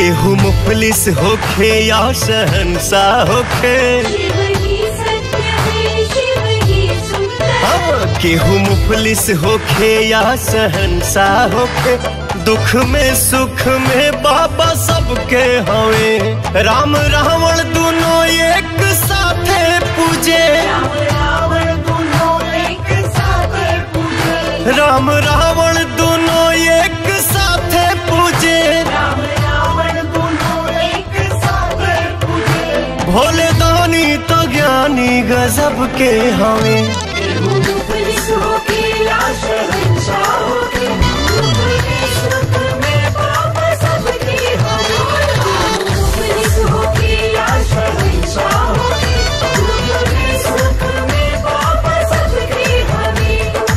केहू मुफलिस होखे या शहनशाह होखे शिव ही सत्य है शिव ही सुंदर हाँ, केहू मुफलिस होखे या शहनशाह होखे दुख में सुख में बाबा सबके हवे राम रावण दोनों एक साथे पूजे राम रावण दोनों एक साथ पूजे राम रावण दोनों एक साथे पूजे राम रावण दोनों एक साथ पूजे भोले दानी तो ज्ञानी गजब के हवे पुलिस होके या शहंशाह होके दुख में सुख में पाप सबके हवे पुलिस होके या शहंशाह होके दुख में सुख में पाप सबके हवे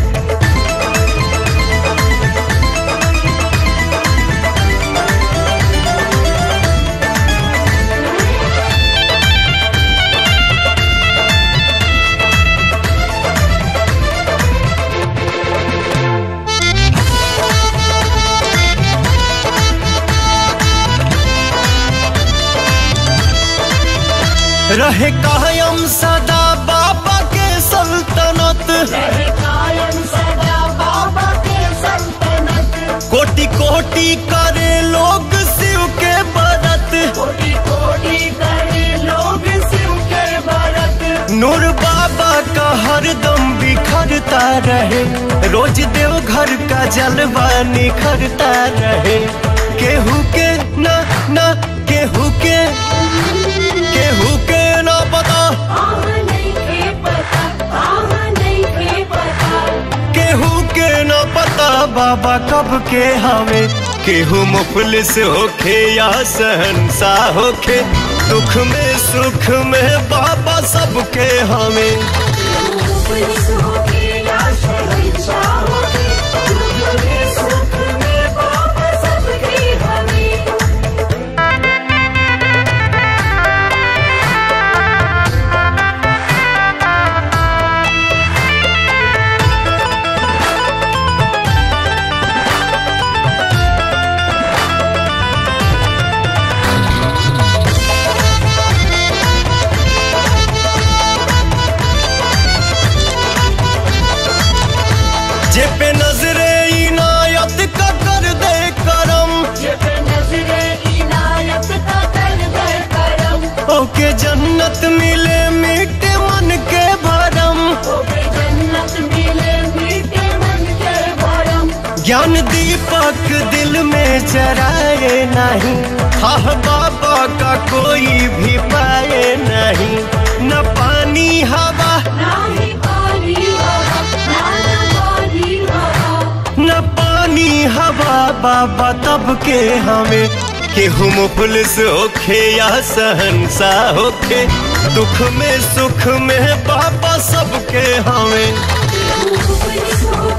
रहे कायम सदा बाबा के सल्तनत रहे कायम सदा बाबा के सल्तनत कोटि कोटि करे लोग शिव के बरत कोटि कोटि करे लोग शिव के भरत नूर बाबा का हरदम बिखरता रहे रोज देव घर का जलवा निखरता रहे केहू के ना ना केहू के केहू के ना पता आह नहीं के पता आह नहीं के पता केहू के ना पता बाबा कब के हवे केहू मुफलिस होखे या सहनशाह होखे दुख में सुख में बाबा सबके हवे पुलिस होके या शहंशाह होके दुख में सुख में पाप सबके हवे जे पे नजरे इनायत का कर दे करम जब नजरे इनायत का कर दे करम ओके जन्नत मिले मीठे मन के भरम होके जन्नत मिले मीठे मन के भरम ज्ञान दीपक दिल में जराए नहीं हाँ बाबा का कोई भी पाए नहीं न पानी हवा ना ही पानी हवा ना ना पानी हवा न पानी हवा बाबा तब के हमें केहू मुफलिस होखे या सहनशाह होखे दुख में सुख में बाबा सबके हमें पुलिस हो